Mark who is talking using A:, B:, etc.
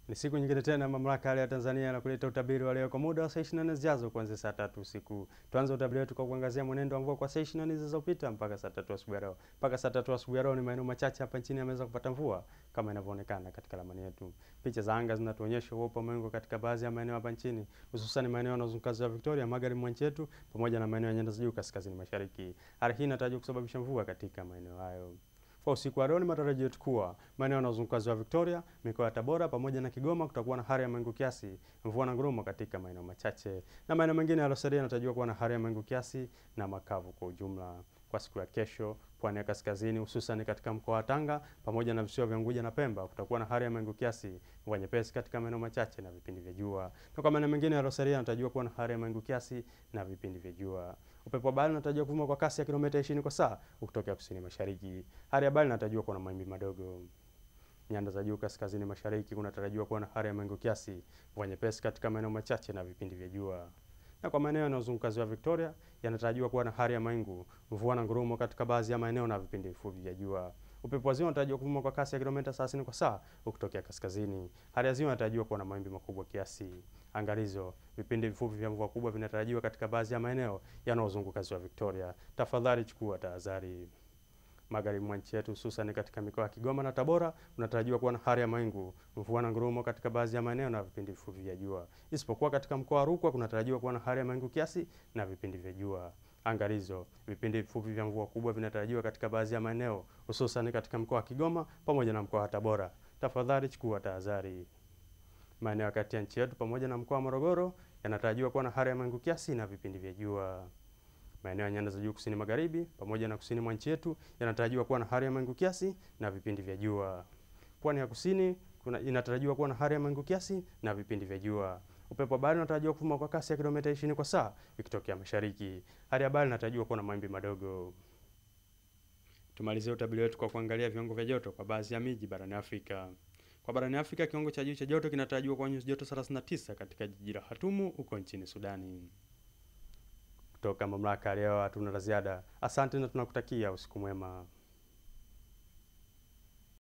A: Ni siku nyingine tena mamlaka ya hali ya Tanzania na kuleta utabiri wa leo kwa muda wa saa 24 zijazo kuanzia saa tatu usiku. Tuanze utabiri wetu kwa kuangazia mwenendo wa mvua kwa saa 24 zilizopita mpaka saa tatu asubuhi ya leo. Mpaka saa tatu asubuhi ya leo ni maeneo machache hapa nchini yameweza kupata mvua kama inavyoonekana katika ramani yetu. Picha za anga zinatuonyesha uwepo wa mawingu katika baadhi ya maeneo hapa nchini, hususan maeneo yanayozunguka ziwa Victoria, magharibi mwa nchi yetu pamoja na maeneo ya nyanda za juu kaskazini mashariki. Hali hii inatarajiwa kusababisha mvua katika maeneo hayo. Kwa usiku wa leo ni matarajio yetu kuwa maeneo yanayozunguka ziwa Victoria, mikoa ya Tabora pamoja na Kigoma kutakuwa na hali ya mawingu kiasi, mvua na ngurumo katika maeneo machache, na maeneo mengine yaliyosalia yanatarajiwa kuwa na hali ya mawingu kiasi na makavu kwa ujumla. Kwa siku ya kesho, pwani ya kaskazini hususan katika mkoa wa Tanga pamoja na visiwa vya Unguja na Pemba kutakuwa na hali ya mawingu kiasi, mvua nyepesi katika maeneo machache na vipindi vya jua. Na kwa maeneo mengine yaliyosalia yanatarajiwa kuwa na hali ya mawingu kiasi na vipindi vya jua. Upepo wa bahari unatarajiwa kuvuma kwa kasi ya kilomita 20 kwa saa ukitokea kusini mashariki. Hali ya bahari inatarajiwa kuwa na mawimbi madogo. Nyanda za juu kaskazini mashariki kunatarajiwa kuwa na hali ya mawingu kiasi, mvua nyepesi katika maeneo machache na vipindi vya jua. Na kwa maeneo yanayozunguka ziwa Victoria yanatarajiwa kuwa na hali ya mawingu, mvua na ngurumo katika baadhi ya maeneo na vipindi vifupi vya jua. Upepo wa ziwa unatarajiwa kuvuma kwa kasi ya kilomita 30 kwa saa ukitokea kaskazini. Hali ya ziwa inatarajiwa kuwa na mawimbi makubwa kiasi. Angalizo, vipindi vifupi vya mvua kubwa vinatarajiwa katika baadhi ya maeneo yanayozunguka ziwa Victoria. Tafadhali chukua tahadhari. Magharibi mwa nchi yetu hususan katika mikoa ya Kigoma na Tabora unatarajiwa kuwa na hali ya mawingu, mvua na ngurumo katika baadhi ya maeneo na vipindi vifupi vya jua. Isipokuwa katika mkoa wa Rukwa kunatarajiwa kuwa na hali ya mawingu kiasi na vipindi vya jua. Angalizo, vipindi vifupi vya mvua kubwa vinatarajiwa katika baadhi ya maeneo hususan katika mkoa wa Kigoma pamoja na mkoa wa Tabora. Tafadhali chukua tahadhari. Maeneo ya kati ya nchi yetu pamoja na mkoa wa Morogoro yanatarajiwa kuwa na hali ya mawingu kiasi na vipindi vya jua. Maeneo ya nyanda za juu kusini magharibi pamoja na kusini mwa nchi yetu yanatarajiwa kuwa na hali ya mawingu kiasi na vipindi vya jua. Pwani ya kusini kuna inatarajiwa kuwa na hali ya mawingu kiasi na vipindi vya jua. Upepo wa bahari unatarajiwa kuvuma kwa kasi ya kilomita 20 kwa saa ikitokea mashariki. Hali ya bahari inatarajiwa kuwa na mawimbi madogo. Tumalizie utabiri wetu kwa kuangalia viwango vya joto kwa baadhi ya miji barani Afrika. Kwa barani Afrika, kiwango cha juu cha joto kinatarajiwa kwa nyuzi joto 39 katika jiji la Hatumu huko nchini Sudani. Kutoka mamlaka ya leo hatuna la ziada. Asante na tunakutakia usiku mwema.